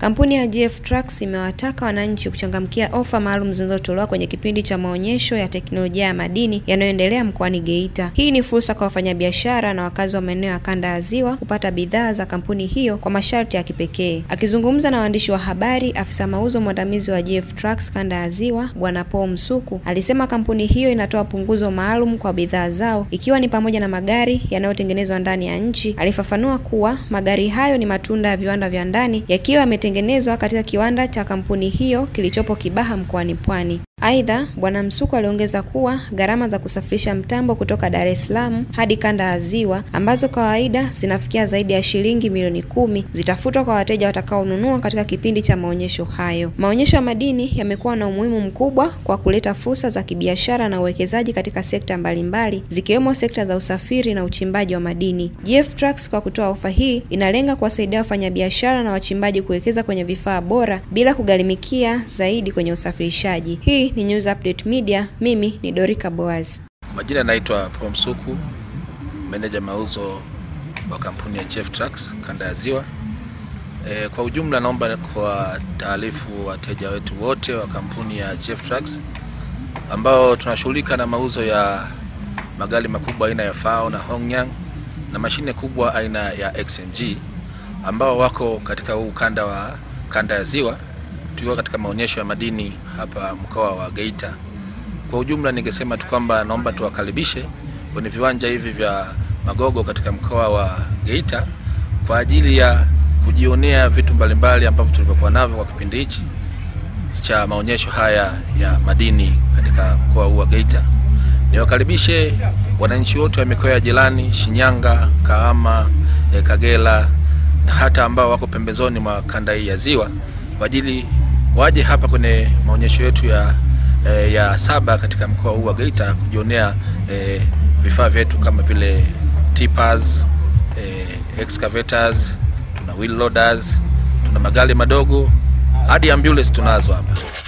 Kampuni ya GF Trucks imewataka wananchi kuchangamkia ofa maalum zinazotolewa kwenye kipindi cha maonyesho ya teknolojia ya madini yanayoendelea mkoani Geita. Hii ni fursa kwa wafanyabiashara na wakazi wa maeneo ya kanda ya Ziwa kupata bidhaa za kampuni hiyo kwa masharti ya kipekee. Akizungumza na waandishi wa habari, afisa mauzo mwandamizi wa GF Trucks kanda ya Ziwa, Bwana Paul Msuku, alisema kampuni hiyo inatoa punguzo maalum kwa bidhaa zao ikiwa ni pamoja na magari yanayotengenezwa ndani ya nchi. Alifafanua kuwa magari hayo ni matunda ya viwanda vya ndani yakiwa yametengenezwa katika kiwanda cha kampuni hiyo kilichopo Kibaha mkoani Pwani. Aidha, Bwana Msuku aliongeza kuwa gharama za kusafirisha mtambo kutoka Dar es Salaam hadi kanda ya Ziwa ambazo kawaida zinafikia zaidi ya shilingi milioni kumi zitafutwa kwa wateja watakaonunua katika kipindi cha maonyesho hayo. Maonyesho ya madini yamekuwa na umuhimu mkubwa kwa kuleta fursa za kibiashara na uwekezaji katika sekta mbalimbali zikiwemo sekta za usafiri na uchimbaji wa madini. GF Trucks kwa kutoa ofa hii inalenga kuwasaidia wafanyabiashara na wachimbaji kuwekeza kwenye vifaa bora bila kugharimikia zaidi kwenye usafirishaji. Hii ni News Update Media. Mimi ni Dorika Boaz. Majina naitwa Paul Msuku, meneja mauzo wa kampuni ya GF Trucks kanda ya Ziwa. E, kwa ujumla naomba kwa taarifu wateja wetu wote wa kampuni ya GF Trucks ambao tunashughulika na mauzo ya magari makubwa aina ya FAO na Hongyang na mashine kubwa aina ya XMG ambao wako katika huu ukanda wa kanda ya Ziwa tukiwa katika maonyesho ya madini hapa mkoa wa Geita. Kwa ujumla, ningesema tu kwamba naomba tuwakaribishe kwenye viwanja hivi vya Magogo katika mkoa wa Geita kwa ajili ya kujionea vitu mbalimbali ambavyo tulivyokuwa navyo kwa kipindi hichi cha maonyesho haya ya madini katika mkoa huu wa Geita. Niwakaribishe wananchi wote wa mikoa ya jirani Shinyanga, Kahama, eh, Kagera na hata ambao wako pembezoni mwa kanda hii ya Ziwa kwa ajili waje hapa kwenye maonyesho yetu ya, eh, ya saba katika mkoa huu wa Geita kujionea eh, vifaa vyetu kama vile tippers, eh, excavators, tuna wheel loaders, tuna magari madogo hadi ambulance tunazo hapa.